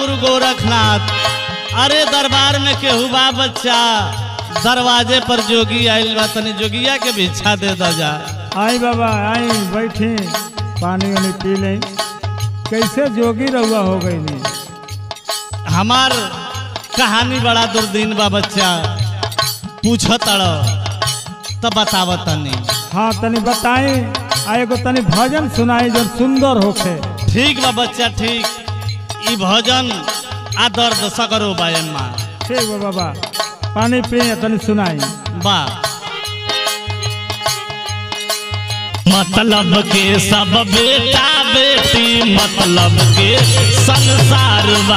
गुरु गोरखनाथ अरे दरबार में केहू बा बच्चा दरवाजे पर जोगी आइल बा तनी जोगिया के भिक्षा दे दा जा आई बाबा आई बैठी पानी वानी पी लें कैसे जोगी रहुआ हो गई नहीं हमार कहानी बड़ा दुर्दीन बा बच्चा पूछ तड़ तब बताव तनी हाँ तनी बताई आ एगो तनी भजन सुनाई जो सुंदर होखे ठीक बा बच्चा ठीक ई भजन आ दर्द सगरो बायन माँ ठीक बा बाबा पानी पी तनी सुनाई बा मतलब के सब बेटा बेटी मतलब के संसार बा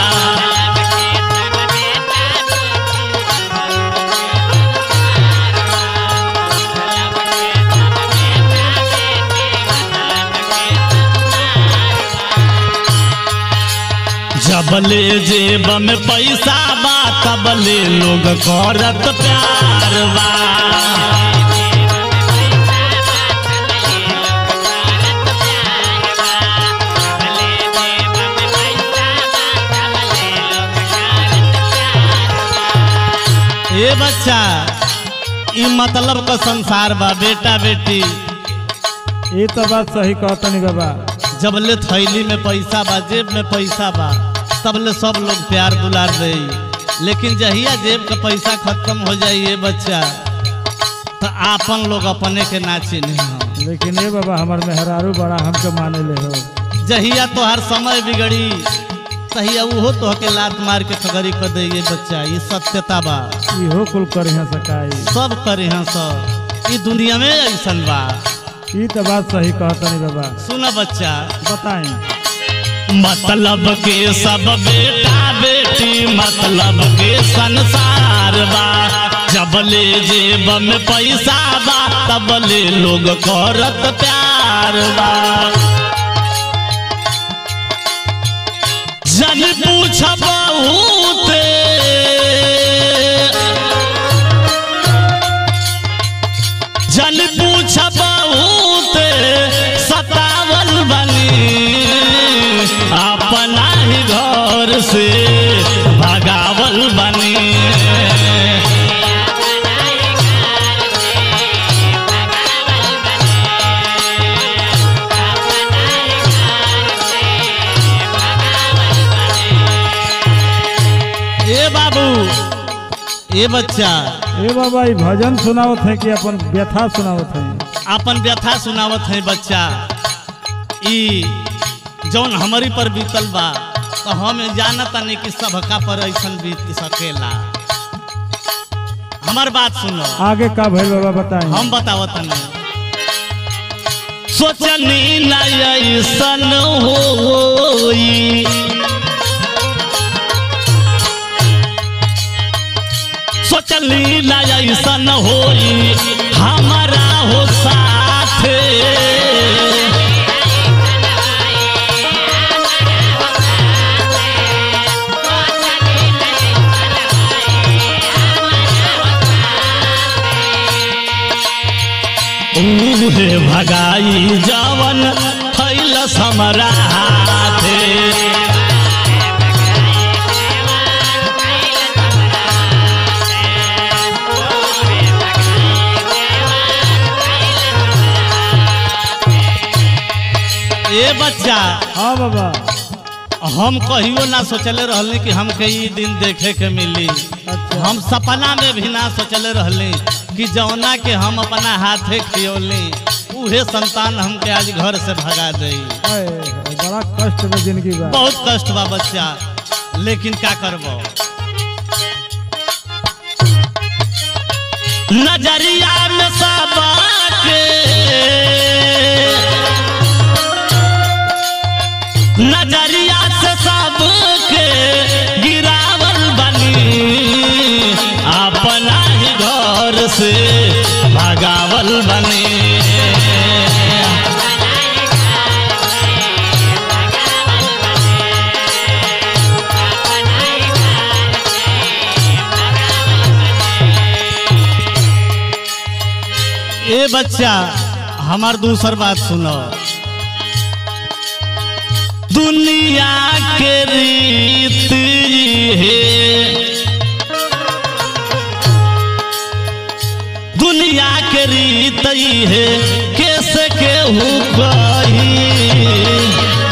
जबले जेब में पैसा बा तबले लोग करत प्यार बा ए बच्चा ई मतलब का संसार बा बेटा बेटी ये तो बात सही कहतनी बाबा जबले थैली में पैसा बा जेब में पैसा बा तबले सब लोग प्यार दुलार दे लेकिन जहिया जेब का पैसा खत्म हो जाई ये बच्चा तो आपन लोग अपने के ना चिन्ह लेकिन ये बाबा हमार मेहरारू बड़ा हमके माने ले हो जहिया तोहार समय बिगड़ी तहिया उहो तो के लात मार के सगरी कर दे ये बच्चा ये सत्यता बा इहो कुल करिहा सकाई सब करे हैं सब ई दुनिया में ऐसन बा ये तो बात सही कहतनी बाबा सुन बच्चा बताई मतलब के सब बेटा बेटी मतलब के संसार बा जबले जेब में पैसा बा तबले लोग करत प्यार बा जन पूछ बहुते जन पूछ बहुते सतावल बनी अपना ही घर से भगावल बनी ए बाबू ए बच्चा ए बाबा ये भजन सुनावत है कि अपन व्यथा सुनावत है अपन व्यथा सुनावत है बच्चा ई जौन हमारी पर बीतल बा तो हम जानता नहीं कि सबका पर ऐसन बीत सकेला हमार बात सुनो आगे का भइल बाबा बताई हम बतावत नहीं सोचनी ना ऐसन होई सोचली ना ऐसन होई हमारा हो साथे उहे भगाई जवन फैल समरा हाथे ए बच्चा हाँ बाबा हम कहियो ना सोचले रहले कि हमके ई दिन देखे के मिली अच्छा हम सपना में भी ना सोचले रहले कि जौना के हम अपना हाथे खियौली उहे संतान हमके आज घर से भगा दे अय, बड़ा कष्ट में जिंदगी बा बहुत कष्ट बा बच्चा लेकिन का करबो नजरिया में सबके नजरिया से सबके गिरावल बनी अपना ही घर से भगावल बनी ए बच्चा हमार दूसर बात सुनो दुनिया के रीत है दुनिया के रीत है कैसे केहू कही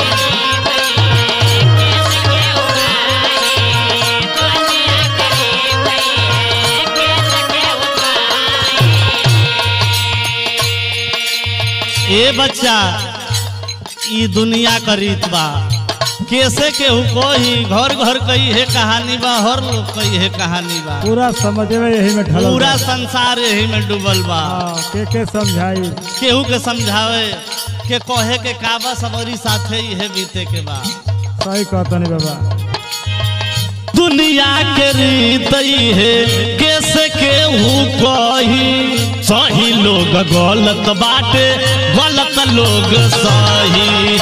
ए बच्चा ई दुनिया का रीत बा कैसे केहू कोई घर घर कई है कहानी बा हर लोग कई है कहानी बा पूरा समझवे यही में ढलल पूरा बा। संसार यही में डूबल बा हाँ, के के समझाई केहू के समझावे के कहे के काबा सबरी साथे ही है बीते के बा सही कहतनी बाबा दुनिया के रीत ही है कैसे केहू कही सही लोग गलत बाटे गलत लोग सही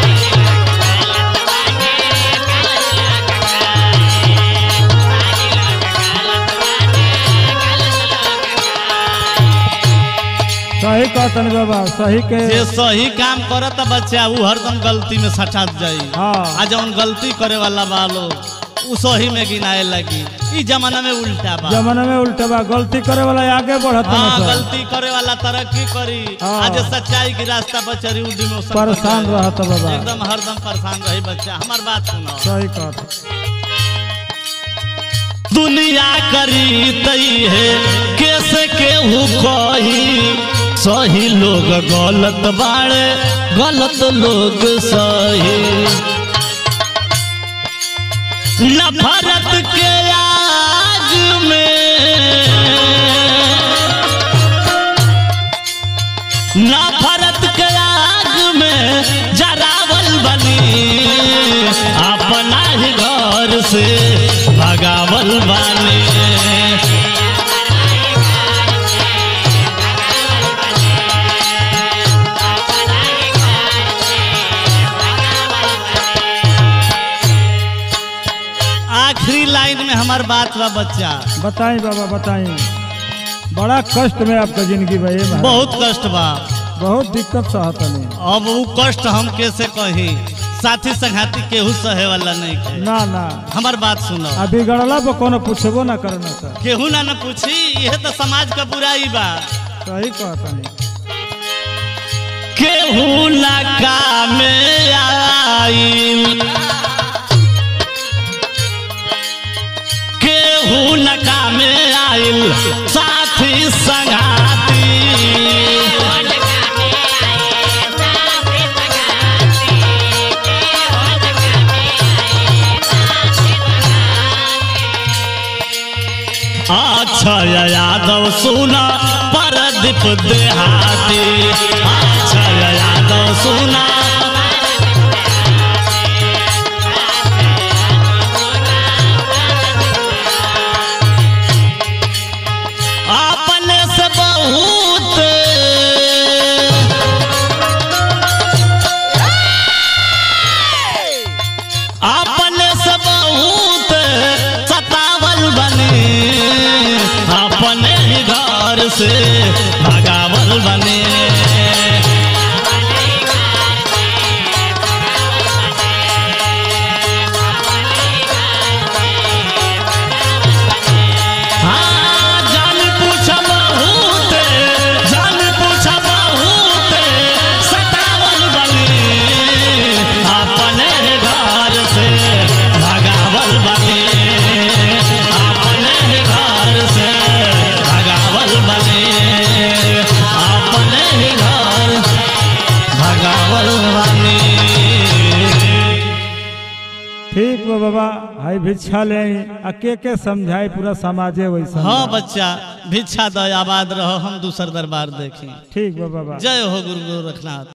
सही कहतनी बाबा सही के जे सही काम करता बच्चा ऊ हरदम गलती में सटात जाई हाँ आ जौन गलती करे वाला बा लोग ऊ सही में गिनाए लगी ई जमाना में उल्टा बा जमाना में उल्टा बा गलती करे वाला आगे बढ़त हाँ ना सब। गलती करे वाला तरक्की करी हाँ। आज सच्चाई की रास्ता पर चली ऊ डिमोशन पर परेशान जाए। रहत बाबा एकदम हरदम परेशान रही बच्चा हमार बात सुनो सही कहत दुनिया करी तई है कैसे केहू कही सही लोग गलत बाड़े गलत लोग सही नफरत के आग में नफरत के आग में जरावल बनी अपना ही घर से भगावल बनी आखिरी लाइन में हमार बात बा बच्चा बताई बाबा बताई बड़ा कष्ट में आपका जिंदगी बा ये महाराज। बहुत कष्ट बा बहुत दिक्कत सहतनी अब वो कष्ट हम कैसे कही साथी संघाती केहू सहे वाला नहीं के ना ना हमार बात सुनो आ बिगड़ला पर कोनो पूछबो ना करना सर केहू ना न पूछी यह तो समाज का बुराई बा सही कहतनी केहू ना काम आइल केहू न काम आइल साथी संघाती अक्षय यादव सुना परदीप देहाती अक्षय यादव सुना अपने से बहुत अपने से बहुत सतावल बने अपने ही घर से भगावल बने हाँ, जान पूछ बहुत, जान पूछ बहुत, सतावल बने अपने घर से भगावल बने अपने घर से भगावल बने अपने ही घर भगावल बने ठीक बा बाबा हाई भिक्षा ले आई, आ के के समझाई पूरा समाजे वैसा हाँ बच्चा भिक्षा दो आबाद रहो हम दूसर दरबार देखी ठीक बा बाबा जय हो गुरु गोरखनाथ